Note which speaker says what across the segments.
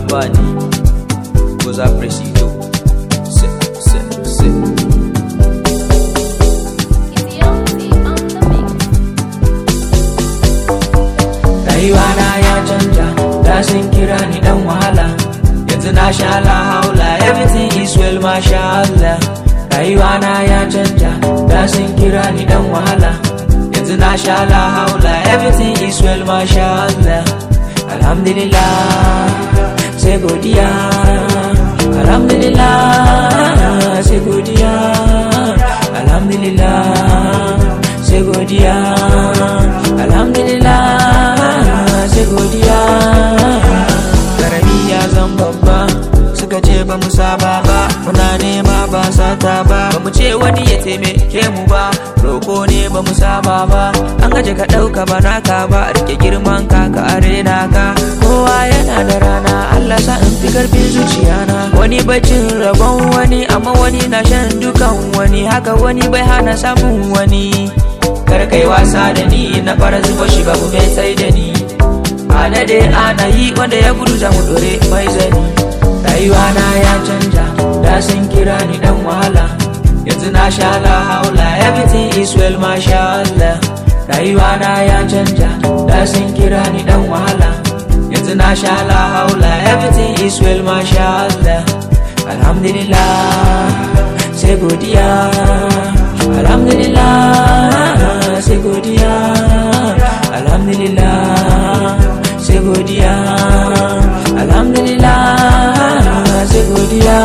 Speaker 1: babba ne goza presido se se se rayuwa na ya canja da sun kira ni dan wahala yanzu na sha la haula everything is well masha Allah rayuwa na ya canja da sun kira ni dan wahala yanzu na sha la haula everything is well masha Allah alhamdulillah sai godiya alhamdulillah sai godiya alhamdulillah sai godiya alhamdulillah sai godiya karami ya zan babba suka ce ba mu saba ba muna nema ba sata ba ba mu ce wani ya taimake mu ba roko ne ba mu saba ba an gaje ka ɗauka ba naka ba rike girman ka ka arena ka kowa yana da rana Allah sa in fi karfin zuciyana wani baccin rabon wani amma wani na shan dukan wani haka wani bai hana samun wani kar kai wasa da ni na fara zuba shi babu mai sai da ni ana dai ana yi wanda ya gudu za mu dore mai zani rayuwa na ya canja da sun kira ni dan wahala yanzu na sha la haula everything is well masha Allah rayuwa na ya canja da sun kira ni dan wahala yanzu na sha la haula everything is well masha Allah alhamdulillah sai godiya alhamdulillah sai godiya alhamdulillah sai godiya alhamdulillah sai godiya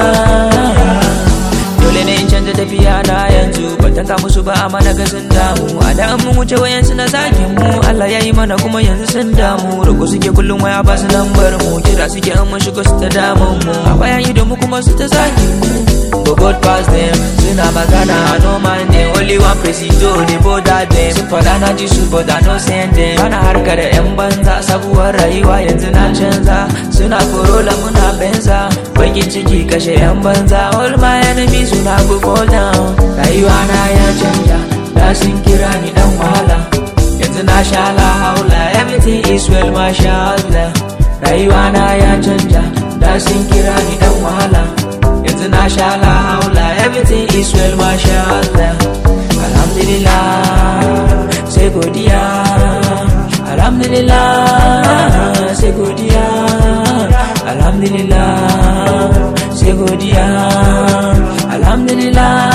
Speaker 1: dole ne in canza tafiya na yanzu ban tanka musu ba a mana ga sun damu a da mun wuce wayan su na zagin mu Allah ya yi mana kuma yanzu sun damu roko suke kullum waya ba su lambar mu kira suke an mun shigo su ta damun mu a bayan ido mu kuma su ta zagin mu But God pass them Suna magana I no mind them Only one presido They bother them Sun fada na ji su but I no send them Bana harka da yan banza Sabuwar rayuwa yanzu na canza Suna korola muna benza Bakin ciki kashe yan banza All my enemies suna go fall down Rayuwa na ya canja Da sun kira ni dan wahala Yanzu na sha la haula Everything is well masha Allah Rayuwa na ya canja Da sun kira ni dan wahala yanzu na sha la haula everything is well masha Allah alhamdulillah sai godiya alhamdulillah sai godiya alhamdulillah sai godiya alhamdulillah